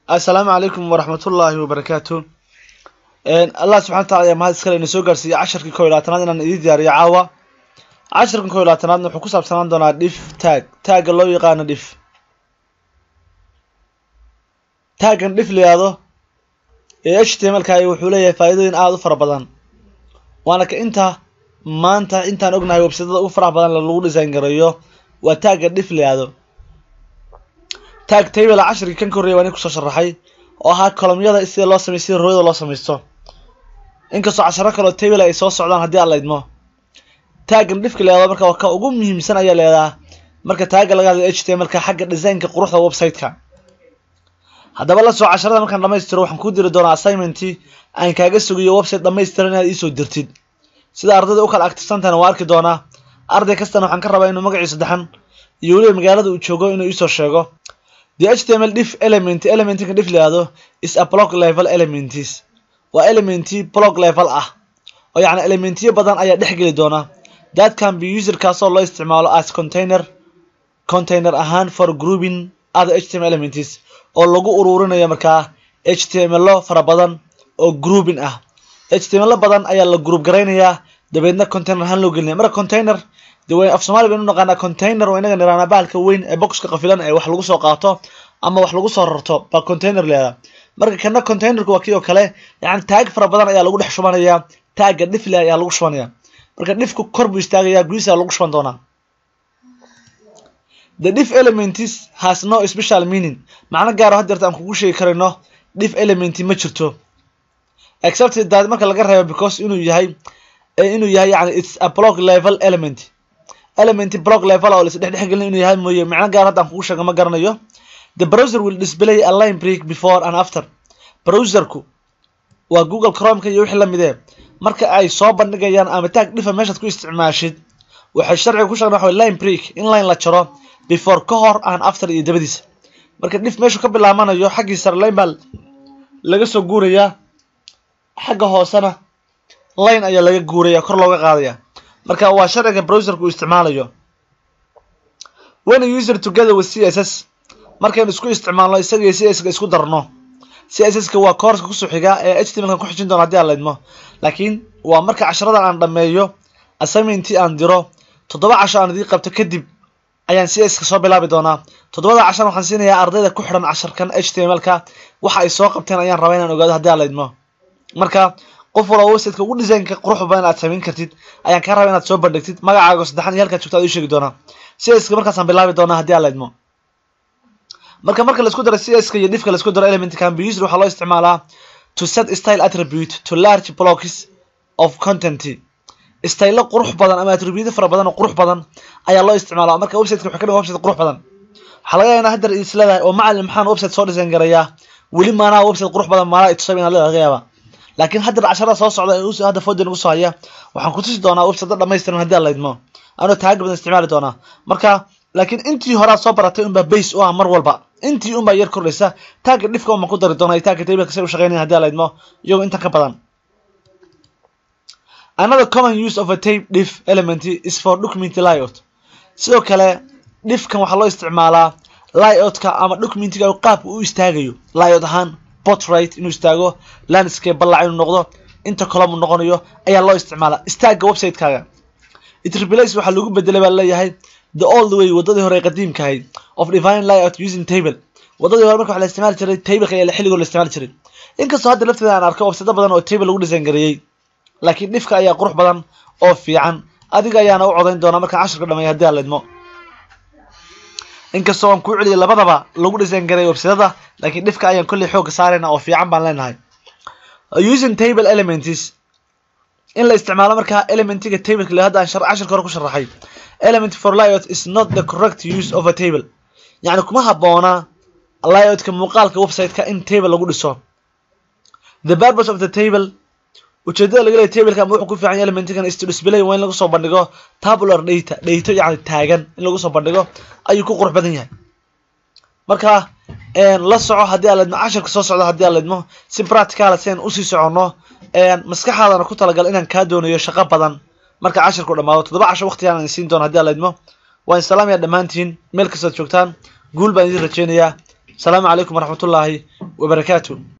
assalaamu calaykum waraxmatullaahi wabarakaatu allah subxana wataala ayaa mahad iskale ina soo gaarsiiyey casharkii kow iyo labaatanaad inaan idiin diyaariyo caawa casharkan kow iyo labaatanaadna wuxuu ku saabsanaan doonaa dhif taag taagga loo yaqaano dhif taaggan dhif la yihahdo ee h t m lkaay wuxuu leeyahay faa'iidooyin aada u fara badan waana ka inta maanta intaan ognahay websadada ugu faraha badan lagu design gareeyo waa taagga dhif la yihahdo taag table casharkii kan ka horreya waa nin kusoo sharaxay oo ahaa kolomyada sida loo samey sida rooyada loo samaysto inkastoo casharo kaleo table ay soo socdaan haddii aan la idmo taaggan dhifka la yahdo marka ka ugu muhiimsan ayaa leedaha marka taagga laga hadlayo h t m lka xagga designka quruxda website-ka haddaba la soo casharada markaan dhamaystiro waxaan kuu diri doonaa assignmentii aan kaaga sugayo website dhamaystiran inaad iisoo dirtid sida ardayda u kala actifsantahna waa arki doonaa arday kastana waxaan ka rabaa inuu magaciisa daxan iyo weliba magaalada uu joogo inuu iisoo sheego the html diff element elementka diff layihahdo is a block level elements waa elementi block level ah oo yacni elementiyo badan ayaa dhex geli doona that can be user kaasoo loo isticmaalo as container container ahaan for grouping other html elements oo lagu ururinayo markaa htmlo fara badan oo grouping ah htmlo badan ayaa la group garaynayaa dabeedna container ahaan loo gelinaya marka container de w af somali baynu naqaanaa container waa inaga niraanaa bahalka weyn ee boxka qafilan ee wax lagu soo qaato ama wax lagu soo rarto baa container leedaa marka kana containerka waa kii oo kale yani taag fara badan ayaa lagu dhex shubanayaa taagga dhifle ayaa lagu shubanaya marka dhifku kor buu istaagayaa gudihiisa lagu shuban doonaa the diff elements has no special meaning macno gaaro hadeerta aan kugu sheegi karayno diff element ma jirto except that marka laga reebo because inuu yahay inuu yahay yani its a block level element element block level oo laisdhexdhex gelin inuu yahay mooye macno gaar hadda aan kugu sheego ma garanayo the browser will display a line break before and after browserku waa google chromeka iyo wixii lamidee marka ay soo bandhigayaan ama taag dhifa meeshaad ku isticmaashid waxay sharciga ku sheegan waxa line break in line la jaro before ka hor and after iyo dabadiisa marka dhif meeshu ka bilaabanayo xaggii sare line baa laga soo guurayaa xagga hoosena line ayaa laga guuraya kor looga qaadaya marka waa sharciga browserka uu isticmaalayo when user together with c s s markaynu isku isticmaalno isaga iyo c s ka isku darno c s s ka waa koorska kusoo xiga ee h t m kan ku xijin doona hadii aan laydmo laakiin waa marka casharadan aan dhameeyo assignmentii aan diro toddoba casho aan idii qabto kadib ayaan c s ka soo bilaabi doonaa toddobada cashar waxaan siinayaa ardayda ku xidhan casharkan h t m lka waxa ay soo qabteen ayaan rabaa inaan ogaado haddii aan laydmo marka qof walba websiteka ugu designka qurux badan aad samayn kartid ayaan kaa raba inaad soo bandhigtid magacaaga saddexan iyo halkaad joogto ad ii sheegi doonaa c s ka markaasaan bilaabi doonaa haddii aan laydmo marka marka laisku daro c s ka iyo dhifka laisku daro element can be used waxaa loo isticmaalaa to set style attribute to large blocks of content stylo qurux badan ama attribute fara badan oo qurux badan ayaa loo isticmaalaa marka websiteka waxay ka dhigan website qurux badan waxaa laga yaabaa hadda is leedahay oo macalin maxaan website soo design garayaa weli maanaha website qurux badan maanaha itusab inaad leedahay laga yaabaa laakiin hadda casharada soo socda ee hadda foden ugu soo haya waxaan ku tusi doonaa website dhamaystiran haddii aan laydmo anoo taaga badan isticmaali doonaa marka laakiin intii horaad soo baratay unbaa base u ah mar walba intii unbaa yar kordhaysa taagga dhifka unbaan ku dari doonaa iyo taagga tableka say u shaqeynaya hadii aan laydmo iyagoo intan ka badan another common use of a tape diff element is for document layout sidoo kale dhifkan waxaa loo isticmaalaa layoutka ama documentiga qaabka u istaagayo layout ahaan portrait inuu istaago landscape ballac inuu noqdo inta colom uu noqonayo ayaa loo isticmaalaa istaagga website-kaaga it replace waxaa lagu bedelay baa leeyahay the old way wadadii hore qadiimka ahayd of divine layout using table wadadii hore marka waxa la isticmaali jiray tableka ayaa xilligoo la isticmaali jiray inkastoo hadda lafteeda aan arko website badan oo table lagu design gareeyey laakiin dhifka ayaa qurux badan oo fiican adiga ayaana u codayn doonaa markaan cashirka dhameeya haddii aan laydmo inkastoo aan kuu celiyay labadaba lagu design gareeyo websidada laakiin dhifka ayaan kolley xoogga saarayna oo fiican baan leenahay using table elements in la isticmaalo markaa elementiga tableka le hadda aan cashirka hore ku sharaxay element for layout is not the correct use of a table yacni kuma habboona layoutka muuqaalka website-ka in table lagu dhiso the purpose of the table ujeedada laga leeya tableka ama wuxuu ku fiican yahay elementigan is to display waa in lagu soo bandhigo tabular data data yacni taagan in lagu soo bandhigo ayuu ku qurux badan yahay marka la soco haddii aan laydmo cashirka soo socda haddii aan laydmo si practicala si aan usii soconno maskaxaadana ku talagal inaan kaa doonayo shaqo badan marka cashirku dhamaado toddoba casho waqtigaan aan siin doono haddii aan laydmo waan salaamaya dhammaantiin meel kastood joogtaan guul baan idin rajeynayaa asalaamu calaykum waraxmatullaahi wabarakaatu